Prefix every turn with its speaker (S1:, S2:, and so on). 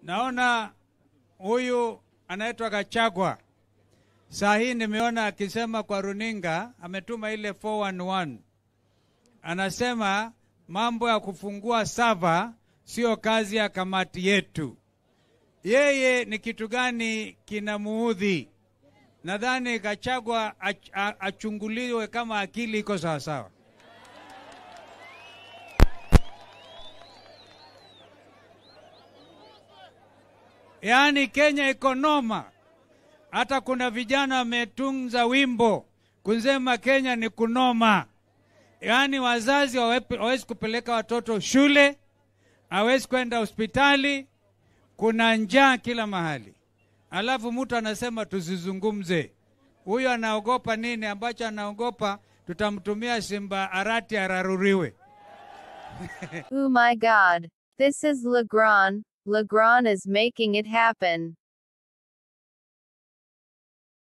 S1: Naona huyu anaitwa Gachagua. Saa hii nimeona akisema kwa runinga, ametuma ile 411 anasema mambo ya kufungua sava sio kazi ya kamati yetu. Yeye ni kitu gani kinamuudhi? Nadhani Gachagua ach, a- achunguliwe kama akili iko sawasawa. Yaani Kenya iko noma. Hata kuna vijana wametunza wimbo kusema Kenya ni kunoma. Yaani wazazi hawape- hawezi kupeleka watoto shule, hawezi kwenda hospitali, kuna njaa kila mahali, alafu mtu anasema tusizungumze. Huyo anaogopa nini? Ambacho anaogopa tutamtumia Simba Arati araruriwe.
S2: Oh my god. This is Legrand. Legrand is making it happen.